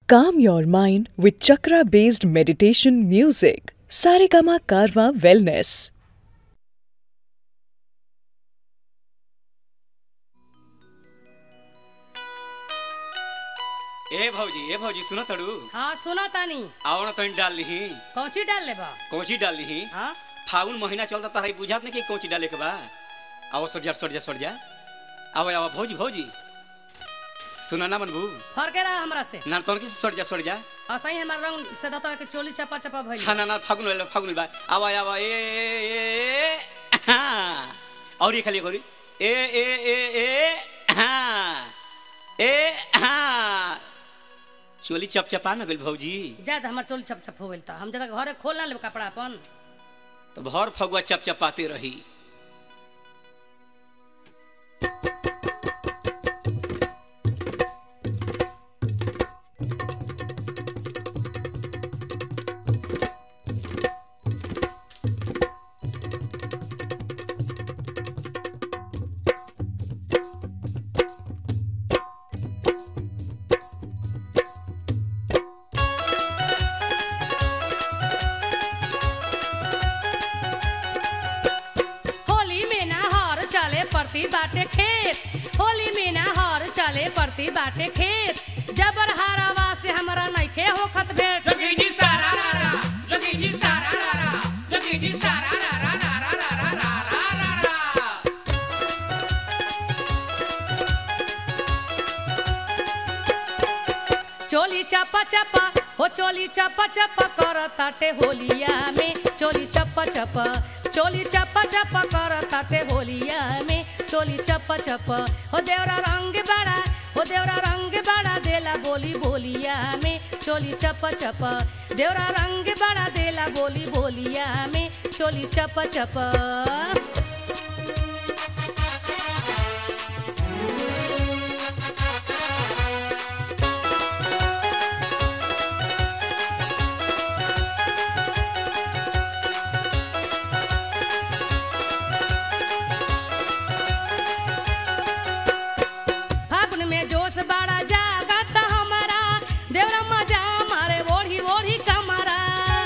Calm your mind with chakra based meditation music. Saregama Karwa Wellness. ए भौजी ए भौजी सुनो तड़ू हाँ सुना तानी आओ ना तनी डाल लीही कौची डाल लेबा कौची डाल लीही हाँ फागुन महीना चलता तारा बुझात नहीं कि कौची डाले के बा आओ सर जा सर जा सर जा आओ आओ भौजी भौजी सुना ना मनबू फरके रहा हमरा से ना तोन की सर जा सर जा असही हमार रंग से दता के चोली चपा चपा भइल हाँ ना ना फागुन वाला फागुन बा आओ आओ ए ए ए हाँ और ये खाली करी ए ए ए ए हाँ ए हाँ चोली चपचपा ना गइल भौजी जा हमर चोली चप चप हो गइल त हम जदा घरे खोल ना लेब कपड़ा अपन तो भर फगुआ चपचपाते रही होली में ना हर चले पड़ती बाटे खेत होली में ना हर चले पड़ती बाटे खेत जबर हारावा से हमरा नइखे होखत भेट Look at you, Sarah, Rara. Look at you, Sarah, Rara. Look at you, Sarah, Rara, Rara, Rara, Rara, Rara. चोली चपा चपा हो चोली चपा चपा कर ताटे होलिया में चोली चपा चपा चोली चपा चपा कर ताटे होलिया में चोली चपा चपा हो देवरा रंग बड़ा हो देवरा रंग बड़ा देला बोली बोलिया में चोली चपा चपा देवरा रंग बड़ा देला बोली बोलिया में चोली चपा चपा फागुन में जोश बड़ा जागत हमारा देवरा मजा मारे ओढ़ी ओढ़ी कमरा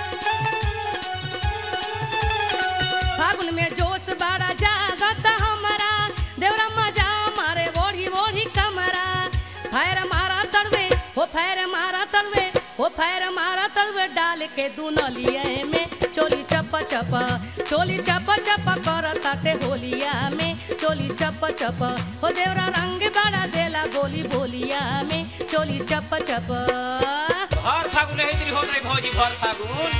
फागुन में जोश बड़ा जागत हमारा देवरा मजा मारे ओढ़ी ओढ़ी कमरा फैर मारा तड़वे हो फैर मारा तड़वे हो फैर मारा तड़वे डाल के दुनलिए में चोली चप चप चोली चप चप कर ताटे होलिया में चोली चप चप हो देवरा रंग बड़ा देला बोली बोलिया में चोली चप चप भर फागुन है तेरी होत रही भौजी भर फागुन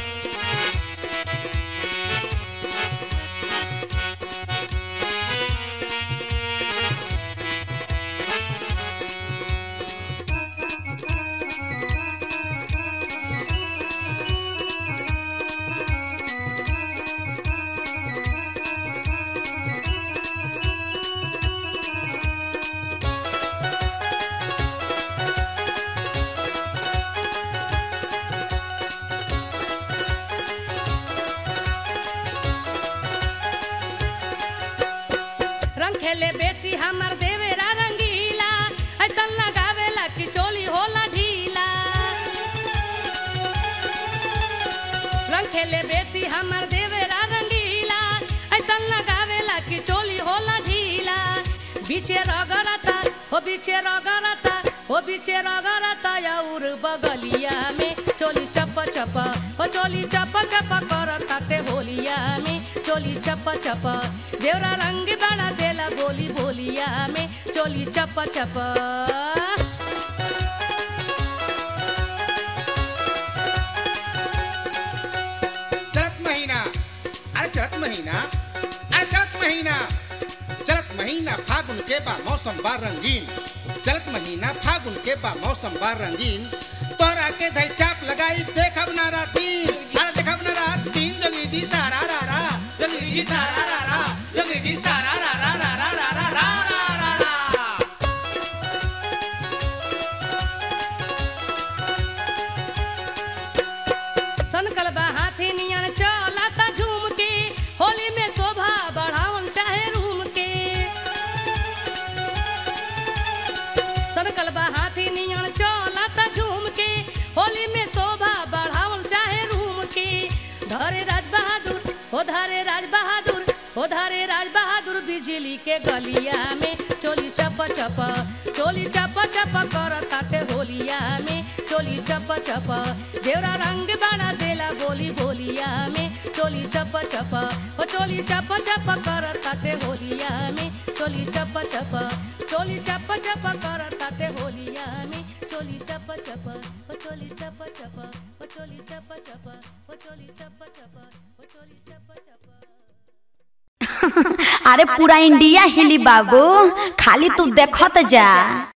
रंग खेले बेसी हमर देवेरा रंगीला ऐसा लगावेला कि चोली होला ढीला रंग खेले बेसी हमर देवेरा रंगीला ऐसा लगावेला कि चोली होला ढीला बीचे रगरता हो बीचे रगरता हो बीचे रगरता और बगलिया में चोली चप चप हो चोली चप चप कर ताटे होलिया में चोली चप चप देवरा रंग बड़ा देला बोली बोलिया में चोली चप चप चलत महीना अरे चलत महीना अरे चलत महीना चलत महीना फागुन के बा मौसम बा रंगीन चलत महीना फागुन के बा मौसम बा रंगीन तोरा के धई चाप लगाई देखब ना रातीन अरे देखब ना रातीन जोगी जी सारा रा रा जोगी जी सारा रा रा जोगी जी सारा रा रा रा रा रा रा रा रा रा रा सनकल बा हाथी नियन चलता झूम के होली में शोभा बढ़ावन चाहे रूम के सनकल बा हाथी नियन चलता झूम के जिली के गलिया में चोली चप चप चोली चप चप कर ताटे होलिया में चोली चप चप देवरा रंग बना देला बोली बोलिया में चोली चप चप ओ चोली चप चप कर ताटे होलिया में चोली चप चप चोली चप चप कर ताटे होलिया में चोली चप चप ओ चोली चप चप ओ चोली चप चप ओ चोली चप चप ओ चोली चप चप अरे पूरा इंडिया हिली बाबू खाली तू देखत जा